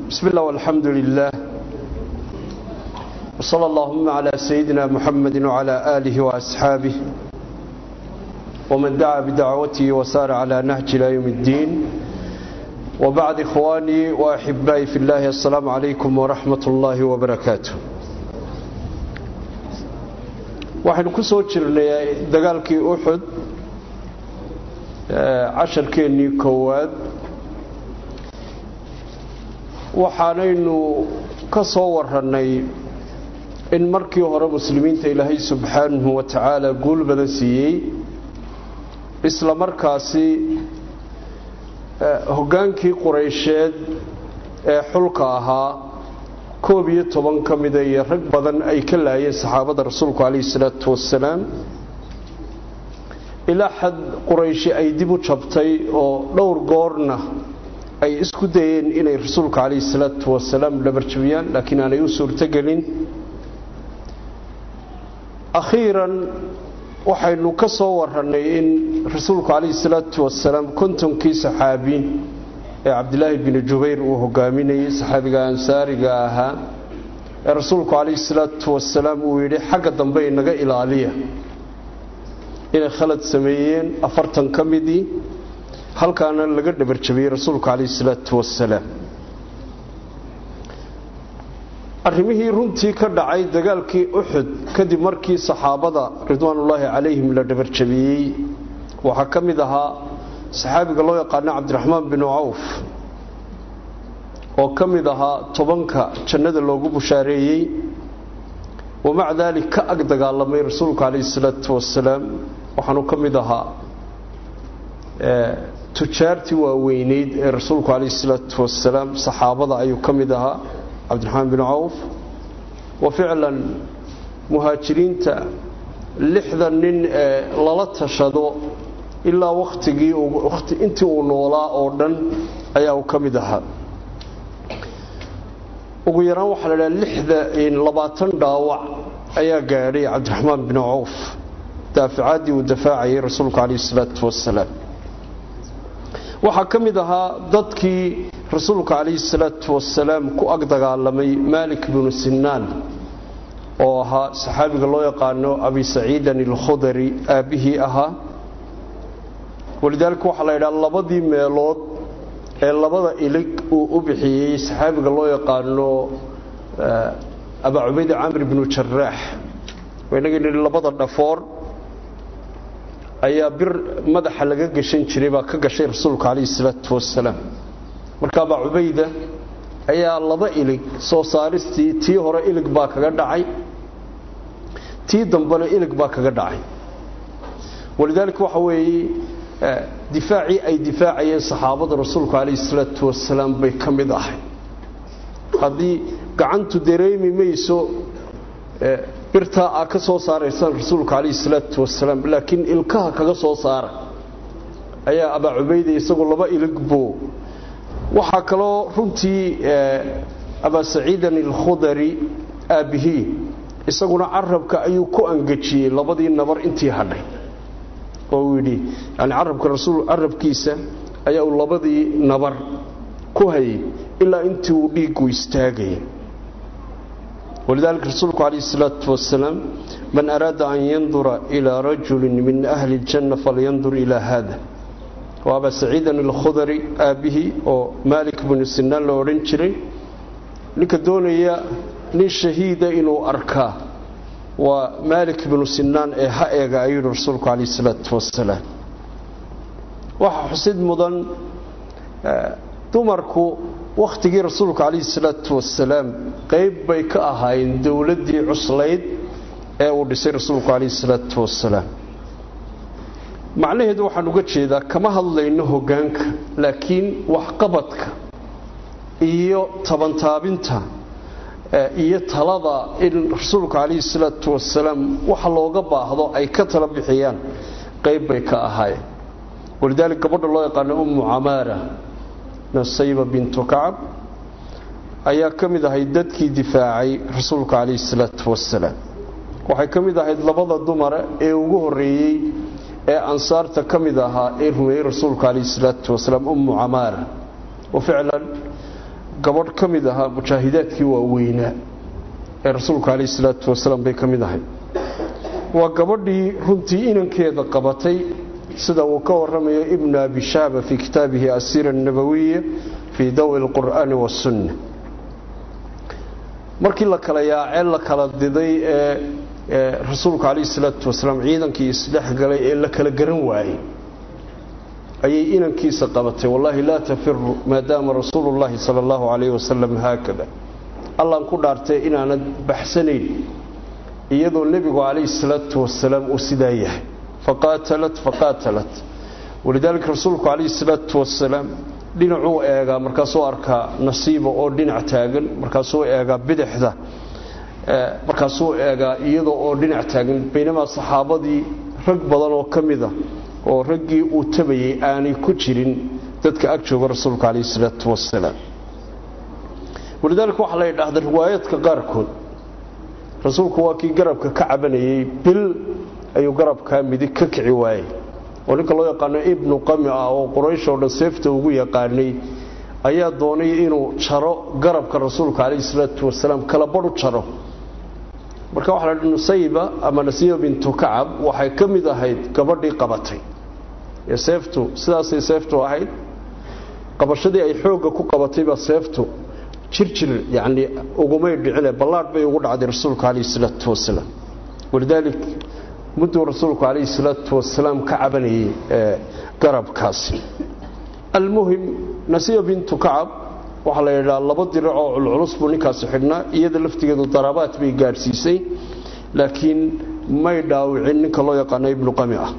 بسم الله والحمد لله وصلى اللهم على سيدنا محمد وعلى آله وأصحابه ومن دعا بدعوته وسار على نهج إلى يوم الدين وبعد إخواني وأحبائي في الله السلام عليكم ورحمة الله وبركاته waxaynu ku soo jirnay dagaalkii uxud casharkeennii koowaad waxaanaynu ka soo warannay in markii hore muslimiinta ilaahay subxaanahu wa tacaala guul badan siiyey isla markaasi hoggaankii quraysheed ee xulka ahaa koob iyo toban ka mida iyo rag badan ay ka laayeen saxaabada rasuulku calayhi salaatu wasalaam ilaa xad qurayshi ay dib u jabtay oo dhowr goorna ay isku dayeen inay rasuulka calayhi salaatu wasalaam dhabarjabiyaan laakiin aanay u suurtogelin akhiiran waxaynu ka soo warannay in rasuulku calayhi salaatu wasalaam kontonkii saxaabi ee cabdilaahi bini jubayr uu hogaaminayey saxaabiga ansaariga ahaa ee rasuulku calayhi salaatu wasalaam uu yidhi xagga dambe inaga ilaaliya inay khalad sameeyeen afartan ka midii halkaana laga dhabarjabiyey rasuulku calayhi salaatu wasalaam arrimihii runtii ka dhacay dagaalkii uxud kadib markii saxaabada ridwaanullaahi calayhim la dhabarjabiyey waxaa ka mid ahaa saxaabiga loo yaqaano cabdiraxmaan binu cawf oo ka mid ahaa tobanka jannada loogu bushaareeyey wamaca daalik ka ag dagaalamay rasuulku calayhi salaatu wasalaam waxaanu ka mid ahaa tujaartii waaweyneyd ee rasuulku calayhi salaatu wasalaam saxaabada ayuu ka mid ahaa cabdiraxmaan binu cawf wa ficlan muhaajiriinta lixda nin ee lala tashado ilaa wakhtigii intii uu noolaa oo dhan ayaa uu ka mid ahaa ugu yaraan waxaa la dhaha lixda labaatan dhaawac ayaa gaadhay cabdiraxmaan binu cawf daaficaaddii uu dafaacayay rasuulku calayhi salaatu wasalaam waxaa ka mid ahaa dadkii rasuulka calayhi salaatu wasalaam ku ag dagaalamay maalik binu sinaan oo ahaa saxaabiga loo yaqaano abi saciidan alkhudari aabbihii ahaa walidaalika waxaa la yidhaha labadii meelood ee labada ilig uu u bixiyey saxaabiga loo yaqaano abaa cubayda camr bnu jaraax inagii nihi labada dhafoor ayaa bir madaxa laga gashan jiray baa ka gashay rasuulka calayhi salaatu wasalaam marka abaa cubayda ayaa laba ilig soo saaristii tii hore ilig baa kaga dhacay tii dambena ilig baa kaga dhacay walidaalika waxa weeye difaacii ay difaacayeen saxaabada rasuulku calayhi salaatu wasalaam bay ka mid ahay haddii gacantu dareemi mayso birtaa aa ka soo saaraysaan rasuulka calayhi salaatu wasalaam laakiin ilkaha kaga soo saara ayaa abaa cubayda isagoo laba ilig buu waxaa kaloo runtii abaa saciidan alkhudari aabbihii isaguna carabka ayuu ku angejiyey labadii nabar intii hadhay oo uu yidhi yani carabka rasuul carabkiisa ayaa uu labadii nabar ku hayay ilaa intii uu dhiigu istaagayay walidaalika rasuulku calayhi salaatu wasalaam man araada an yandura ilaa rajulin min ahli اljanna falyandur ilaa haada waa abaa saciidan alkhudari aabbihii oo maalik binu sinaan la odhan jiray ninka doonaya nin shahiida inuu arkaa waa maalik binu sinaan ee ha eega ayuu yihi rasuulku calayhi salaatu wasalaam waxaa xusid mudan dumarku wakhtigii rasuulku calayhi salaatu wasalaam qayb bay ka ahaayeen dowladdii cuslayd ee uu dhisay rasuulku calayhi salaatu wasalaam macnaheedu waxaan uga jeedaa kama hadlayno hoggaanka laakiin waxqabadka iyo tabantaabinta iyo talada in rasuulka calayhi salaatu wasalaam waxa looga baahdo ay ka tala bixiyaan qayb bay ka ahaayeen walidaalika gabadha loo yaqaano ummu camaara nasayba bintu kacab ayaa ka mid ahayd dadkii difaacay rasuulka calayhi salaatu wasalaam waxay ka mid ahayd labada dumara ee ugu horreeyey ee ansaarta ka mid ahaa ee rumeeyey rasuulka calayhi salaatu wasalaam ummu camaara wa ficlan gabadh ka mid ahaa mujaahidaadkii waaweynaa ee rasuulku calayhi salaatu wasalaam bay ka mid ahay waa gabadhii runtii inankeeda qabatay sida uu ka waramayo ibnu abi shaaba fii kitaabihi asiira annabawiya fii dawi alqur'aani wasunna markii la kala yaacee la kala diday ee rasuulku calayhi salaatu wasalaam ciidankii isdhexgalay ee la kala garan waayey ayay inankiisa qabatay wallaahi laa tafiru maadaama rasuulu llaahi sala allahu calayhi wasalam haakada allaan ku dhaartay inaanad baxsanayn iyadoo nebigu calayhi salaatu wasalaam uu sidaa yahay faqaatalat faqaatalat walidaalika rasuulku calayhi salaatu wasalaam dhinacuu eegaa markaasuu arkaa nasiiba oo dhinac taagan markaasuu eegaa bidixda markaasuu eegaa iyadoo oo dhinac taagan baynamaa saxaabadii rag badan oo ka mida oo raggii uu tabayay aanay ku jirin dadka ag jooga rasuulka calayhi salaatu wasalaam walidaalika waxaa la yidhaahda riwaayaadka qaarkood rasuulku waa kii garabka ka cabanayay bil ayuu garabkaa midig ka kici waayey oo ninka loo yaqaano ibnu qami ah oo quraysh oo dhan seefta ugu yaqaanay ayaa doonay inuu jaro garabka rasuulka calayhi salaatu wasalaam kala badhu jaro marka waxaa la nusayba ama nasiiba bintu kacab waxay ka mid ahayd gabadhii qabatay ee seeftu sidaasay seeftu ahayd qabashadii ay xoogga ku qabatay baa seeftu jirjir yacni ugumay dhicine ballaadh bay ugu dhacday rasuulka calayhi salaatu wasalaam walidaalik mudduu rasuulku calayhi salaatu wasalaam ka cabanayay garabkaasi almuhim nasiiba bintu kacab waxaa la yidhaha laba dirac oo culculus buu ninkaasi xidhnaa iyada laftigeedu daraabaad bay gaadhsiisay laakiin may dhaawicin ninka loo yaqaano ibnu qami ah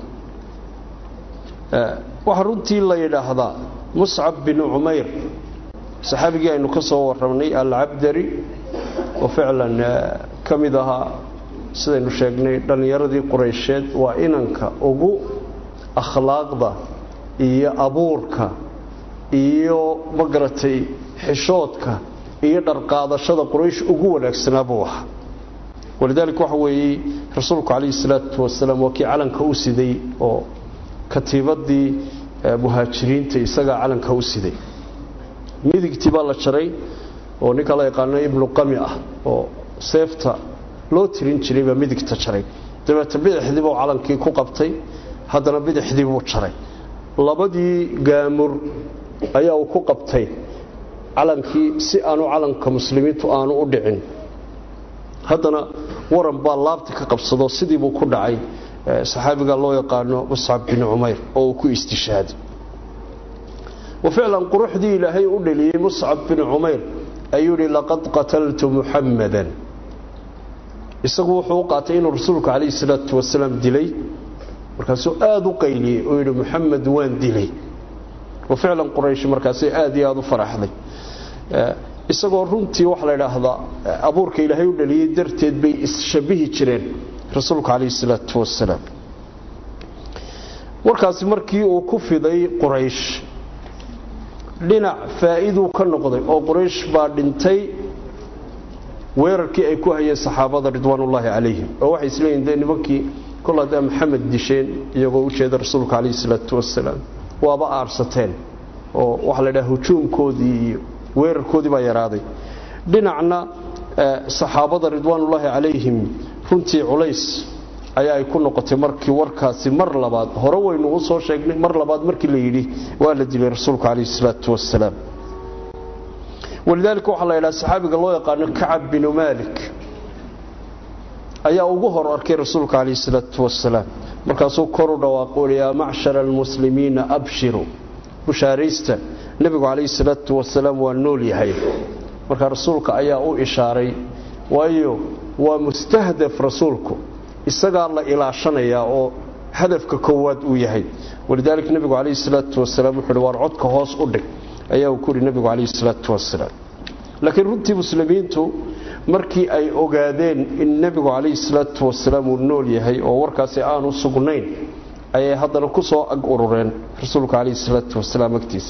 waxaa runtii la yidhaahdaa muscab bin cumayr saxaabigii aynu ka soo warramnay alcabdari oo ficlan ka mid ahaa sidaynu sheegnay dhallinyaradii quraysheed waa inanka ugu akhlaaqda iyo abuurka iyo magaratay xishoodka iyo dharqaadashada quraysh ugu wanaagsanaa buu ahaa walidaalika waxa weeye rasuulku calayhi salaatu wasalaam waa kii calanka u siday oo katiibadii muhaajiriinta isagaa calanka u siday midigtii baa la jaray oo ninka la yaqaano ibnu qami ah oo seefta loo tirin jiray baa midigta jaray dabeeta bidixdii buu calankii ku qabtay haddana bidixdii buu jaray labadii gaamur ayaa uu ku qabtay calankii si aanu calanka muslimiintu aanu u dhicin haddana waran baa laabta ka qabsado sidii buu ku dhacay saxaabiga loo yaqaano muscab bin cumayr oo uu ku istishaaday wa ficlan quruxdii ilaahay u dheliyey muscab bin cumayr ayuu yihi laqad qataltu muxammadan isagu wuxuu u qaatay inuu rasuulku calayhi salaatu wasalaam dilay markaasuu aada u qayliyey oo yidhi muxamed waan dilay wa ficlan quraysh markaasay aada iyo aada u faraxday isagoo runtii waxaa la idhaahdaa abuurka ilaahay u dhaliyey darteed bay isshabihi jireen rasuulku calayhi salaatu wasalaam warkaasi markii uu ku fiday quraysh dhinac faa'iiduu ka noqday oo quraysh baa dhintay weerarkii ay ku hayeen saxaabada ridwaanullaahi calayhim oo waxay isleeyihin dee nimankii kol haddaa maxamed disheen iyagoo u jeeda rasuulka calayhi salaatu wasalaam waaba aarsateen oo waxaa la idhaha hujuumkoodii iyo weerarkoodii baa yaraaday dhinacna saxaabada ridwaanullaahi calayhim runtii culays ayaa ay ku noqotay markii warkaasi mar labaad hore waynu u soo sheegnay mar labaad markii la yidhi waa la dilay rasuulku calayhi salaatu wasalaam walidaalika waxaa la yidhaha saxaabiga loo yaqaano kacab binu maalik ayaa ugu hor arkay rasuulka calayhi salaatu wasalaam markaasuu kor u dhawaaqo yaa macshara almuslimiina abshiru bushaaraysta nebigu calayhi salaatu wasalaam waa nool yahay marka rasuulka ayaa u ishaaray waayo waa mustahdaf rasuulku isagaa la ilaashanayaa oo hadafka koowaad uu yahay walidaalika nebigu calayhi salaatu wasalaam wuxuu uhi waar codka hoos u dhig ayaa uu ku yidhi nebigu calayhi salaatu wasalaam laakiin runtii muslimiintu markii ay ogaadeen in nebigu calayhi salaatu wasalaam uu nool yahay oo warkaasi aanu sugnayn ayay haddana ku soo ag urureen rasuulka calayhi salaatu wasalaam agtiisa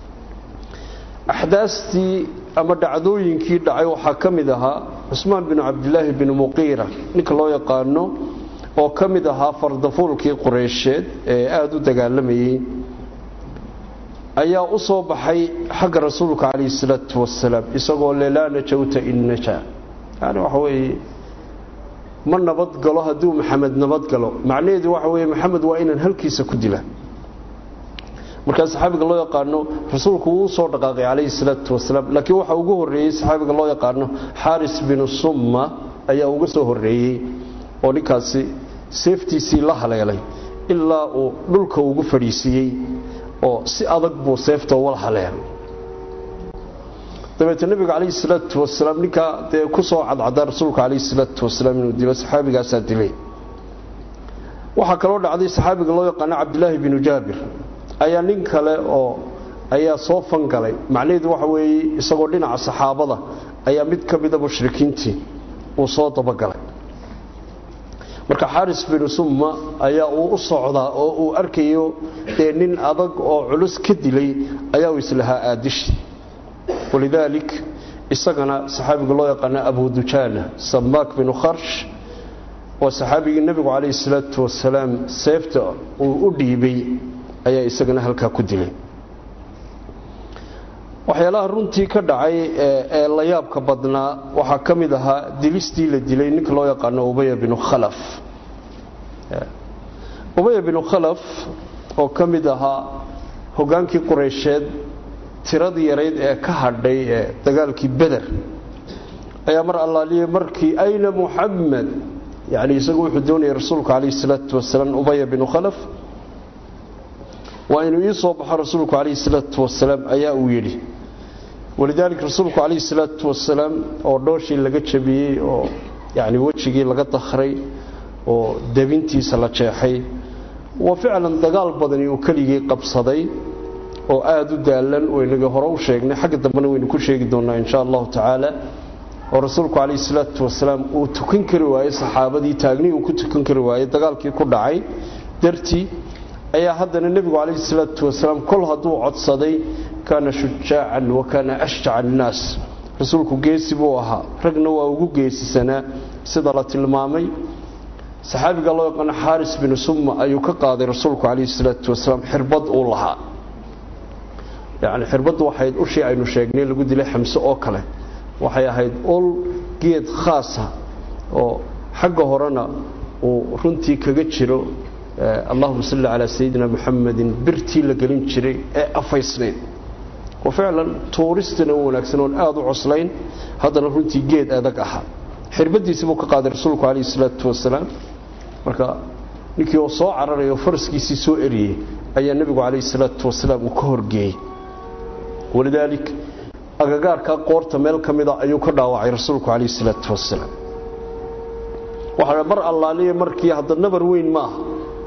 axdaastii ama dhacdooyinkii dhacay waxaa ka mid ahaa cusmaan binu cabdilaahi binu muqiira ninka loo yaqaano oo ka mid ahaa fardafuulkii qureysheed ee aada u dagaalamayey ayaa u soo baxay xagga rasuulka calayhi salaatu wasalaam isagoo le laa najawta in najaa yani waxa weeye ma nabadgalo hadduu maxamed nabadgalo macnaheedu waxa weeye maxamed waa inaan halkiisa ku dila markaa saxaabiga loo yaqaano rasuulku wuu soo dhaqaaqay calayhi salaatu wasalaam laakiin waxa ugu horreeyey saxaabiga loo yaqaano xaaris binu summa ayaa uga soo horreeyey oo ninkaasi seeftiisii la haleelay ilaa uu dhulka ugu fadhiisiiyey oo si adag buu seefta wala haleelay dabeetna nebiga calayhi salaatu wasalaam ninkaa dee ku soo cadcadaa rasuulka calayhi salaatu wasalaam inuu dilo saxaabigaasaa dilay waxaa kaloo dhacday saxaabiga loo yaqaano cabdilaahi binu jaabir ayaa nin kale oo ayaa soo fangalay macnaheedu waxa weeye isagoo dhinaca saxaabada ayaa mid ka mida mushrikiintii uu soo dabagalay marka xaaris binu summa ayaa uu u socdaa oo uu arkayo dee nin adag oo culus ka dilay ayaa uu islahaa aadishi walidaalik isagana saxaabiga loo yaqaana abu dujaana samaak binu kharsh oo saxaabigii nebigu calayhi salaatu wasalaam seefta uu u dhiibay ayaa isagana halkaa ku dilay waxyaalaha runtii ka dhacay ee la yaabka badnaa waxaa ka mid ahaa dilistii la dilay ninka loo yaqaano ubaya binu khalaf ubaya binu khalaf oo ka mid ahaa hogaankii qureysheed tiradii yarayd ee ka hadhay ee dagaalkii beder ayaa mar allaaliyey markii ayna muxamed yani isagu wuxuu doonayay rasuulku calayhi salaatu wasalaam ubaya binu khalaf waa inuu ii soo baxo rasuulku calayhi salaatu wasalaam ayaa uu yidhi walidaalika rasuulku calayhi salaatu wasalaam oo dhooshii laga jabiyey oo yacni wejigii laga dakhray oo debintiisa la jeexay waa ficlan dagaal badani uu keligii qabsaday oo aada u daalan waynaga hore u sheegnay xagga dambena waynu ku sheegi doonnaa insha allahu tacaala oo rasuulku calayhi salaatu wasalaam uu tukan kari waayey saxaabadii taagnii uu ku tukan kari waayey dagaalkii ku dhacay dartii ayaa haddana nebigu calayhi salaatu wasalaam kol hadduu codsaday kaana shujaacan wa kaana ashjaca annaas rasuulku geesi buu ahaa ragna waa ugu geesisanaa sida la tilmaamay saxaabiga loo yaqaano xaaris binu summa ayuu ka qaaday rasuulku calayhi salaatu wasalaam xirbad uu lahaa yacni xirbaddu waxayd ushii aynu sheegnay lagu dilay xamse oo kale waxay ahayd ul geed khaasa oo xagga horena uu runtii kaga jiro allahuma salli calaa sayidina muxamedin birtii la gelin jiray ee afaysnayd oo ficlan tuuristana u wanaagsan oon aada u coslayn haddana runtii geed adag ahaa xirbadiisi buu ka qaaday rasuulku calayhi salaatu wasalaam marka ninkii oo soo cararaya oo faraskiisii soo eriyey ayaa nebigu calayhi salaatu wasalaam uu ka horgeeyey walidaalik agagaarkaa qoorta meel ka mida ayuu ka dhaawacay rasuulku calayhi salaatu wasalaam waxaa mar allaaliya markii hadda nabar weyn maaha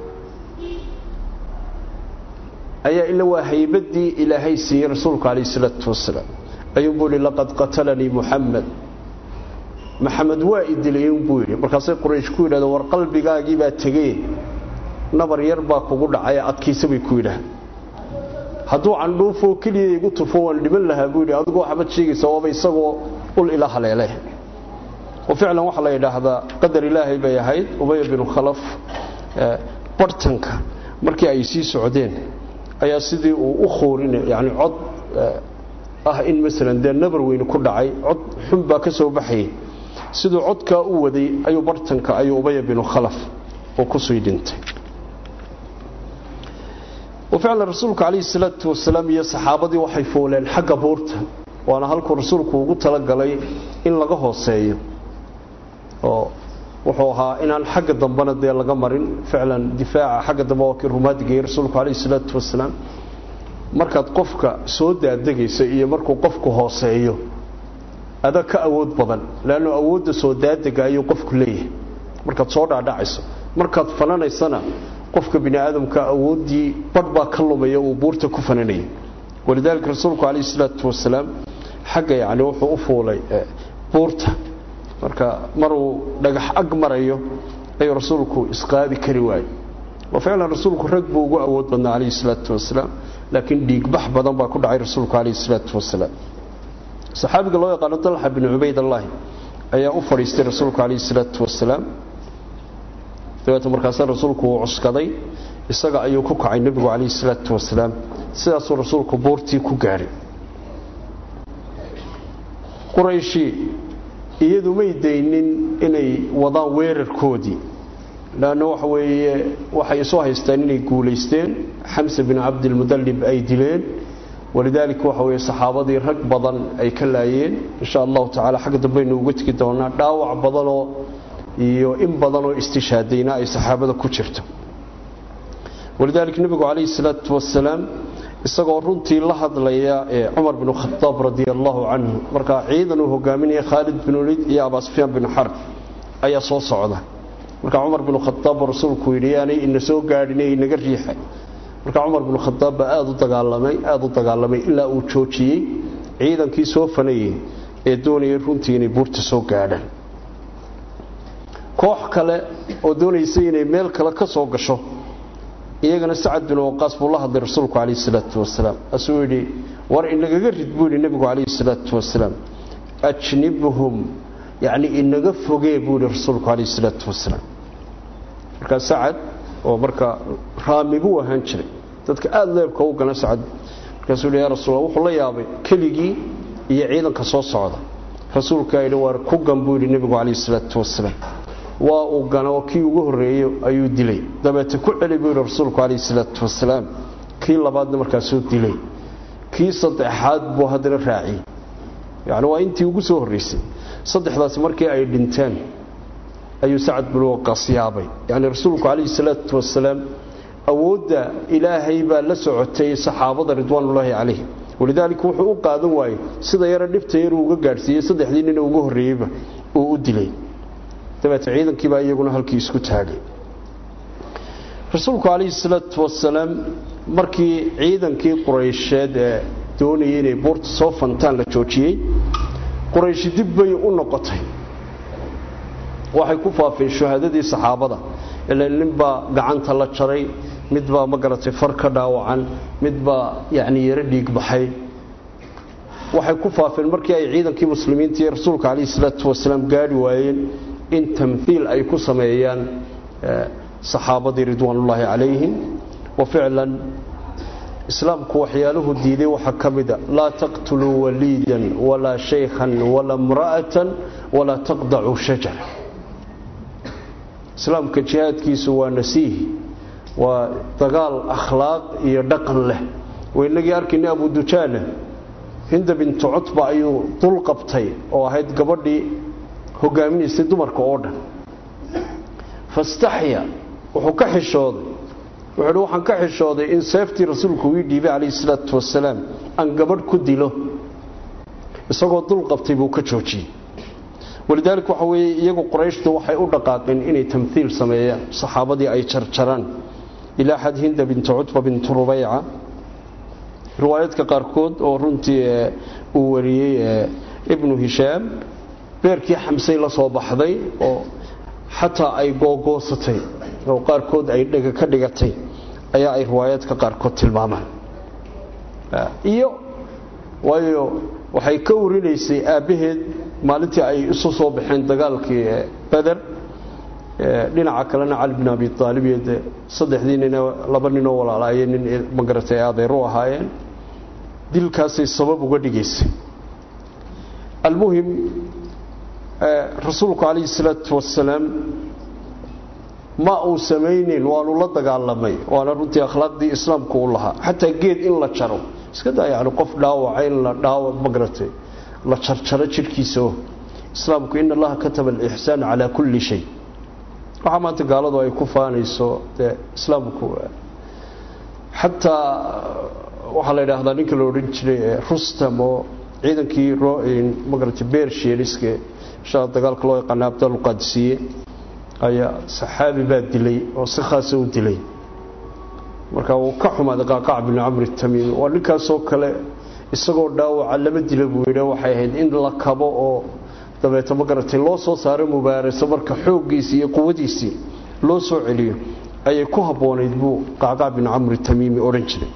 ayaa ila waa haybadii ilaahay siiyey rasuulku calayhi salaatu wasalaam ayuunbuu yihi laqad qatalanii muxamed maxamed waa i dilay unbuu yidhi markaasay quraysh ku yidhahdeen war qalbigaagii baa tegey nabar yar baa kugu dhacay adkiisa bay ku yidhaah hadduu candhuufoo keliya igu tufo waan dhiman lahaa buu yidhi adigoo waxbaad sheegaysa waaba isagoo ul ila haleele oo ficlan waxaa la yidhaahdaa qadar ilaahay bay ahayd ubaya binu khalaf bartanka markii ay sii socdeen ayaa sidii uu u khoorin yani cod ah in masalan dee nabar weyne ku dhacay cod xun baa ka soo baxayay siduu codkaa u waday ayuu bartanka ayuu ubaya binu khalaf oo kusii dhintay ficlan rasuulku calayhi salaatu wasalaam iyo saxaabadii waxay fooleen xagga buurta waana halkuu rasuulku ugu talagalay in laga hooseeyo oo wuxuu ahaa inaan xagga dambena dee laga marin ficlan difaaca xagga dambe waa kii rumaadgeeyey rasuulku calayhi salaatu wasalaam markaad qofka soo daadegaysa iyo markuu qofku hooseeyo adag ka awood badan leannu awoodda soo daadega ayuu qofku leeyahay markaad soo dhaadhacayso markaad fananaysana qofka bini aadamka awooddii badh baa ka lumaya uu buurta ku fananayay walidaalika rasuulku calayhi salaatu wasalaam xagga yacni wuxuu u fuulay buurta marka maruu dhagax ag marayo ayuu rasuulku isqaadi kari waayey oo ficlan rasuulku rag buu ugu awood badnaa calayhi salaatu wasalaam laakiin dhiigbax badan baa ku dhacay rasuulku calayhi salaatu wasalaam saxaabiga loo yaqaano dalxa binu cubaydallaahi ayaa u fadhiistay rasuulku calayhi salaatu wasalaam dabeeta markaasa rasuulku uu cuskaday isaga ayuu ku kacay nebigu calayhi salaatu wasalaam sidaasuu rasuulku buurtii ku gaadhay qurayshi iyadu may daynin inay wadaan weerarkoodii leanna waxa weeye waxay isu haystaan inay guulaysteen xamse bin cabdilmudallib ay dileen walidaalika waxa weeye saxaabadii rag badan ay ka laayeen insha allahu tacala xagga dambaynu uga tegi doonaa dhaawac badanoo iyo in badanoo istishaadayna ay saxaabada ku jirto walidaalika nebigu calayhi salaatu wasalaam isagoo runtii la hadlaya ee cumar binu khadaab radia allahu canhu markaa ciidan uu hogaaminaya khaalid bin waliid iyo abaa sufyaan bin xarb ayaa soo socda markaa cumar binu khadaab rasuulku yidhi yaanay ina soo gaadhin ee inaga riixay markaa cumar binu khadaab baa aada u dagaalamay aada u dagaalamay ilaa uu joojiyey ciidankii soo fanayey ee doonayay runtii inay buurta soo gaadhaan koox kale oo doonaysa inay meel kale ka soo gasho iyagana sacad bin waqaas buu la hadlay rasuulku calayhi salaatu wasalaam asuu yidhi war inagaga rid buu yidhi nebigu calayhi salaatu wasalaam ajnibhum yacni inaga fogee buu yidhi rasuulku calayhi salaatu wasalaam markaa sacad oo marka raami buu ahaan jiray dadka aada leebka u gana sacad markaasuu yidhi yaa rasuul wuxuu la yaabay keligii iyo ciidanka soo socda rasuulkaa yidhi waar ku gan buu yidhi nebigu calayhi salaatu wasalaam waa uu gana oo kii ugu horreeyo ayuu dilay dabeete ku celi buu yidhi rasuulku calayhi salaatu wasalaam kii labaadna markaasuu dilay kii saddexaad buu haddana raaciyey yacni waa intii ugu soo horraysay saddexdaasi markii ay dhinteen ayuu sacad bin waqaas yaabay yacni rasuulku calayhi salaatu wasalaam awoodda ilaahay baa la socotay saxaabada ridwaanullaahi calayhim walidaalika wuxuu u qaadan waayey sida yaro dhibta yaruu uga gaadhsiiyey saddexdii nina ugu horreeyeyba uu u dilay dabeete ciidankiibaa iyaguna halkii isku taagay rasuulku calayhi salaatu wasalaam markii ciidankii quraysheed ee doonayay inay buurta soo fantaan la joojiyey qurayshi dib bay u noqotay waxay ku faafeen shuhaadadii saxaabada ila ninbaa gacanta la jaray midbaa ma garatay far ka dhaawacan midbaa yacni yaro dhiig baxay waxay ku faafeen markii ay ciidankii muslimiinta iyo rasuulka calayhi salaatu wasalaam gaadhi waayeen in tamhiil ay ku sameeyaan saxaabadii ridwaanullaahi calayhim wa ficlan islaamku waxyaaluhu diiday waxaa ka mida laa taqtuluu waliidan walaa shaykhan walaa imra'atan walaa taqdacuu shajara islaamka jihaadkiisu waa nasiih waa dagaal akhlaaq iyo dhaqan leh waynagii arkayna abu dujaana hinda bintu cutba ayuu dul qabtay oo ahayd gabadhii hogaaminaysay dumarka oo dhan fastaxya wuxuu ka xishooday wuxuu hi waxaan ka xishooday in seeftii rasuulku ii dhiibay calayhi salaatu wasalaam aan gabadh ku dilo isagoo dul qabtay buu ka joojiyey walidaalika waxa weeye iyagu qorayshtu waxay u dhaqaaqeen inay tamhiil sameeyaan saxaabadii ay jarjaraan ilaa xad hinda bintu cutba bintu rubayca riwaayaadka qaarkood oo runtii uu wariyey ibnu hishaam beerkii xamsay la soo baxday oo xataa ay googoosatay oo qaarkood ay dhega ka dhigatay ayaa ay riwaayaadka qaarkood tilmaamaan iyo waayo waxay ka warinaysay aabbaheed maalintii ay isu soo baxeen dagaalkii beder dhinaca kalena cali bin abi aalib iyo de saddexdii nin laba ninoo walaalaayee nin magaratay ay adeer u ahaayeen dilkaasay sabab uga dhigaysay almuhim rasuulku calayhi salaatu wasalaam ma uu samayneyn waanu la dagaalamay waana runtii akhlaaqdii islaamku u lahaa xataa geed in la jaro iska daa yani qof dhaawaca in la dhaawa magaratay la jarjaro jidhkiisa oo islaamku in allaha kataba alixsaan calaa kulli shay waxaa maanta gaaladu ay ku faanayso dee islaamku xataa waxaa la yidhaahdaa ninka la odhan jiray rustam oo ciidankii magarata bershieliske insha dagaalka loo yaqaana abdalqadisiye ayaa saxaabi baa dilay oo si khaasa u dilay marka uu ka xumaaday qaaqac binu camri tamiimi waa ninkaasoo kale isagoo dhaawaca lama dila buu yidhi waxay ahayd in la kabo oo dabeeta magaratay loo soo saaro mubaaraso marka xooggiisii iyo quwadiisii loo soo celiyo ayay ku habboonayd buu qaaqac binu camri tamiimi odhan jiray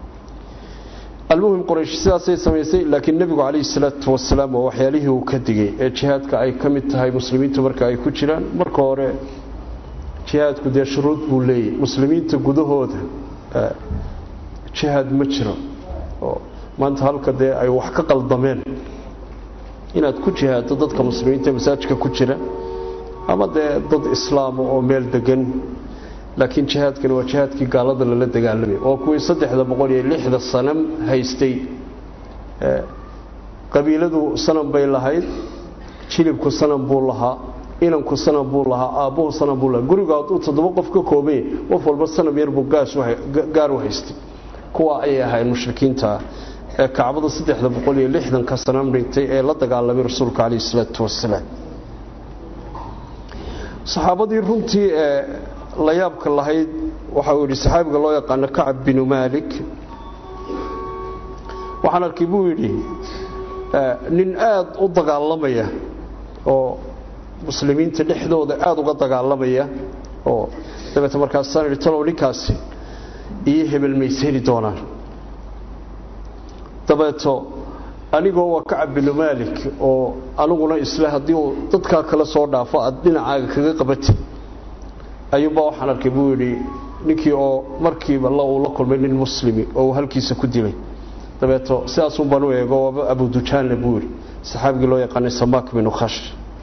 almuhim qoraysh sidaasay samaysay laakiin nebigu calayhi salaatu wasalaam waa waxyaalihii uu ka digay ee jihaadka ay ka mid tahay muslimiintu marka ay ku jiraan marka hore jihaadku dee shuruud buu leeyahy muslimiinta gudahooda jihaad ma jiro oo maanta halka dee ay wax ka qaldameen inaad ku jihaaddo dadka muslimiinta masaajidka ku jira ama dee dad islaama oo meel degan laakiin jihaadkani waa jihaadkii gaalada lala dagaalamay oo kuwii saddexda boqol iyo lixda sanam haystay qabiiladu sanam bay lahayd jilibku sanam buu lahaa inanku sanam buu lahaa aabbuhu sanam buu lahaa gurigu hadduu toddoba qof ka koobanya qof walba sanam yar buu gaar u haystay kuwa ayay ahayn mushrikiinta ee kacbada saddexda boqol iyo lixdanka sanam dhintay ee la dagaalamay rasuulka calayhi isalaatu wasalaam saxaabadii runtii ee la yaabka lahayd waxa uu yidhi saxaabiga loo yaqaano kacab binu maalik waxaan arkay buu yidhi nin aada u dagaalamaya oo muslimiinta dhexdooda aada uga dagaalamaya oo dabeete markaasaan idhi talow ninkaasi iyo hebel mays heli doonaan dabeeto anigoo waa kacab binu maalik oo aniguna isle haddii uu dadkaa kale soo dhaafo aad dhinacaaga kaga qabatid ayuunbaa waxaan arkay buu yidhi ninkii oo markiiba uu la kulmay nin muslimi oo uu halkiisa ku dilay dabeeto sidaasun baan u eego waaba abudujaanle buu yidhi saxaabigii loo yaqaanay samaak binu khash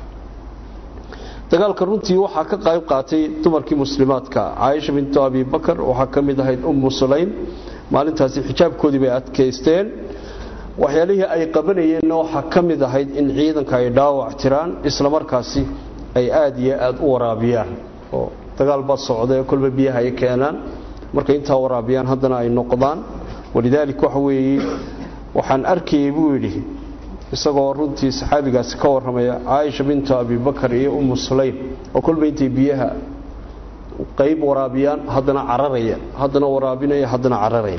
dagaalka runtii waxaa ka qayb qaatay dumarkii muslimaadka caaisha bintu abi bakar waxaa ka mid ahayd ummu sulaym maalintaasi xijaabkoodii bay adkaysteen waxyaalihii ay qabanayeenna waxaa ka mid ahayd in ciidanka ay dhaawac tiraan islamarkaasi ay aada iyo aada u waraabiyaan oo dagaal baa socdae kolba biyaha ay keenaan markay intaa waraabiyaan haddana ay noqdaan walidaalik waxa weeye waxaan arkayay buu yidhi isagoo runtii saxaabigaasi ka warramaya caaisha bintu abibakar iyo ummu sulaym oo kolba intay biyaha qayb waraabiyaan haddana cararaya haddana waraabinaya haddana cararaya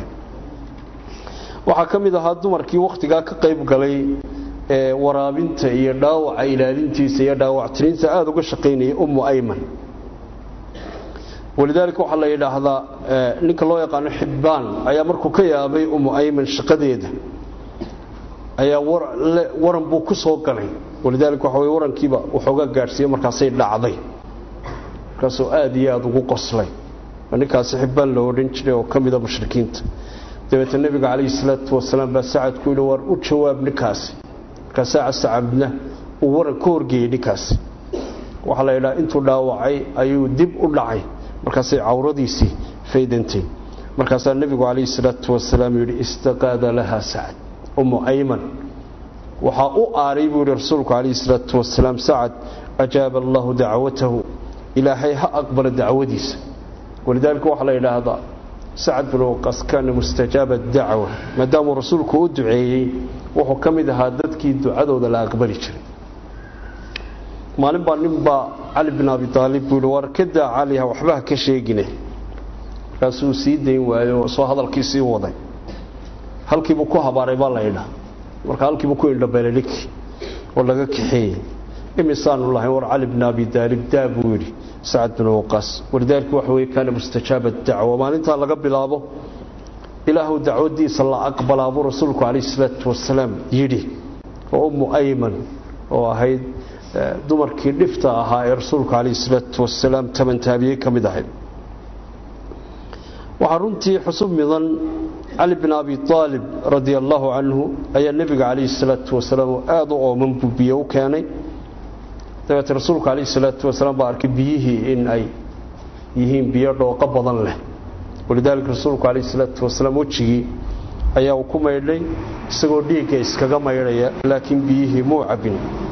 waxaa ka mid ahaa dumarkii wakhtigaa ka qayb galay ee waraabinta iyo dhaawaca ilaalintiisa iyo dhaawactirinta aada uga shaqaynaya ummu ayman walidaalika waxaa la yidhaahdaa ninka loo yaqaano xibbaan ayaa markuu ka yaabay ummu ayman shaqadeeda ayaa waran buu ku soo galay walidaalika waxa wey warankiiba waxoogaa gaadhsiiye markaasay dhacday markaasuu aada iyo aada ugu qoslay ninkaasi xibbaan la odhan jiray oo ka mida mushrikiinta dabeetna nebiga calayhi salaatu wasalaam baa sacad ku yidhi waar u jawaab ninkaasi markaasaa sacabna uu waran ka horgeeyey ninkaasi waxaa la yidhaha intuu dhaawacay ayuu dib u dhacay markaasay cawradiisii faydantay markaasaa nebigu calayhi salaatu wasalaam yidhi istaqaada laha sacad ummu ayman waxaa u aaray buu yidhi rasuulku calayhi salaatu wasalaam sacad ajaaba allahu dacwatahu ilaahay ha aqbala dacwadiisa walidaalika waxaa la yidhaahdaa sacad bin waqas kaana mustajaaba dacwa maadaamuu rasuulku u duceeyey wuxuu ka mid ahaa dadkii ducadooda la aqbali jiray maalin baa nin baa cali bin abi aalib buu yihi war kadaa caliha waxba ha ka sheegine markaasuu sii dayn waayo oo soo hadalkii sii waday halkiibuu ku habaaray baa la ydhaa marka halkiibuu ku indhabeelay ninkii oo laga kaxeeyey imisaanu lahayn war cali bin abi aalib daa buu yidhi sacad bin waqaas walidaalika waxa weye kaana mustajaaba dacwa maalintaa laga bilaabo ilaahu dacwadiisa la aqbalaa buu rasuulku calayhi salaatu wasalaam yidhi oo ummu ayman oo ahayd dumarkii dhifta ahaa ee rasuulku calayhi salaatu wasalaam tabantaabiyey ka mid ahayd waxaa runtii xusub midan cali bin abi aalib radia allaahu canhu ayaa nebiga calayhi salaatu wasalaam oo aada u ooman buu biyo u keenay dabeete rasuulku calayhi salaatu wasalaam baa arkay biyihii in ay yihiin biyo dhooqo badan leh walidaalika rasuulku calayhi salaatu wasalaam wejigii ayaa uu ku maydhay isagoo dhiigga iskaga maydhaya laakiin biyihii muu cabbin